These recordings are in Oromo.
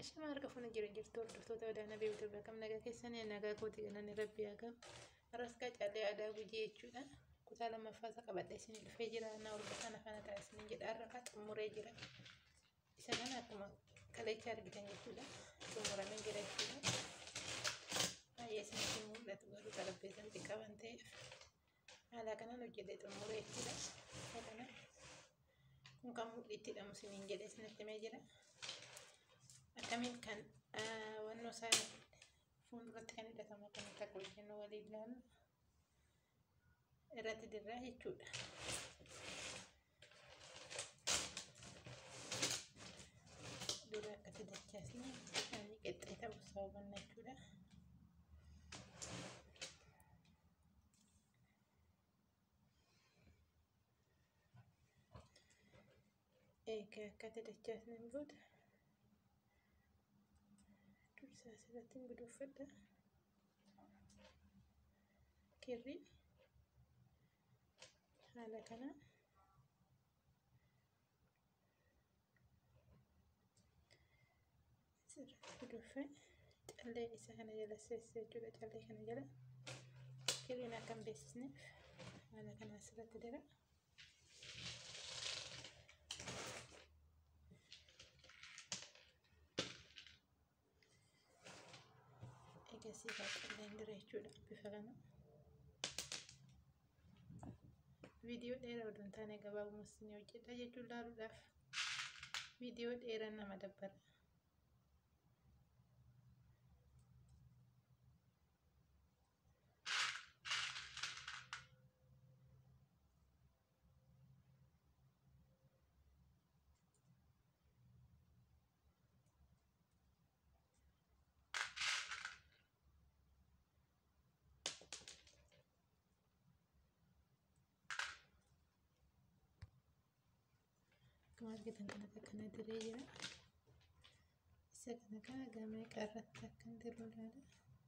Ashama harka fuuna jira jirtu hordoftoota wadaana beektu beekam nagaa keessanii nagaa kooti galanni rabbi hagam arras qacaalee aadaa gujii jechuudha kutaa lammaffaa isa qabadhe isinii dhufee jira na ol bataan afaan ta'a isinii jedha har'a xumuree jira isa kana akkuma kalecha argitan jechuudha xumuramee jira jechuudha baay'ee isinitti mul'atu garuu xarapheessan xiqqaa waan ta'eef haala kanaan hojjedhee xumuree jechuudha isa kana kun kan mul'itti dhamu isiniin jedhee isinitti himee jira. akkamiin kan wannoo isaa fuulduratti kan hidhatamu akkamitti akka hojjennu waliin ilaalu irratti dirraa jechuudha. Dura akkasi dachaasni ani qexxee ta'uu isaa hubanna jechuudha. Egaa akkati dachaasni booda dursa asirratti guduunfadha. Kirri haala kana asirratti guduunfe callee isa kana jala seessa jechuudha. Callee kana jala kirriin akka hin beeksisneef haala kana asirratti dira. egasii calleen dira jechuudha bifa kana. Viidiyoo dheeraa odoo hin taane gabaabumatti isin hojjedha jechuun ilaaluudhaaf viidiyoo dheeraa nama dabbara. akkuma argitan kanatti akkana diree jira. Isa kana kana gamee qarratti akkan jiru ilaala.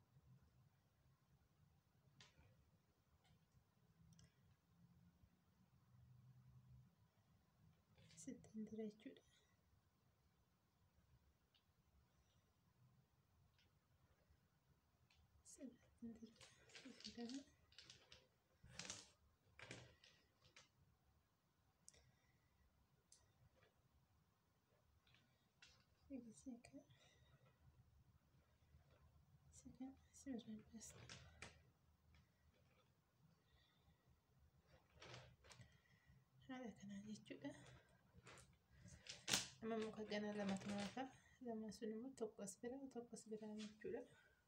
Sittiin dira jechuudha. Sittiin dira bifa kana. Seca. Seca. Seca. Basta. Haala kanaan jechuudha. Amma muka gana lamatu naafa. Lamaan sun immoo tokko as bira tokko as biraa jechuudha.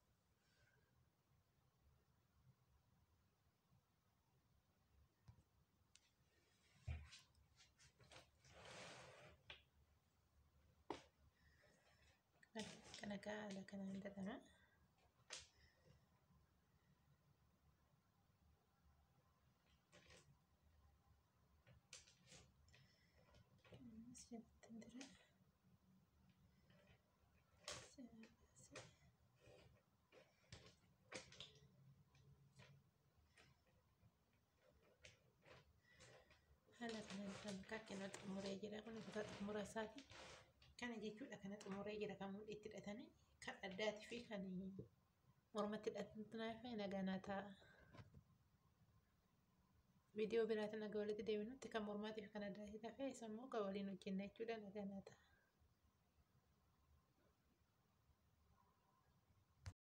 kana haala kanaan dalama. Asirratti dira. Haala kanaan dalama kakkina xumuree jira kun kutaa xumura isaati. kana jechuudha kana xumuree jira kan mul'itti hidhatanii kan addaatii fi kan mormatti hidhatanii naganaa ta'a. Viidiyoo biraatiin nagaa walitti deebinutti kan mormaatii fi kan addaatii ta'a immoo kan waliin hojjenna jechuudha naganaa ta'a.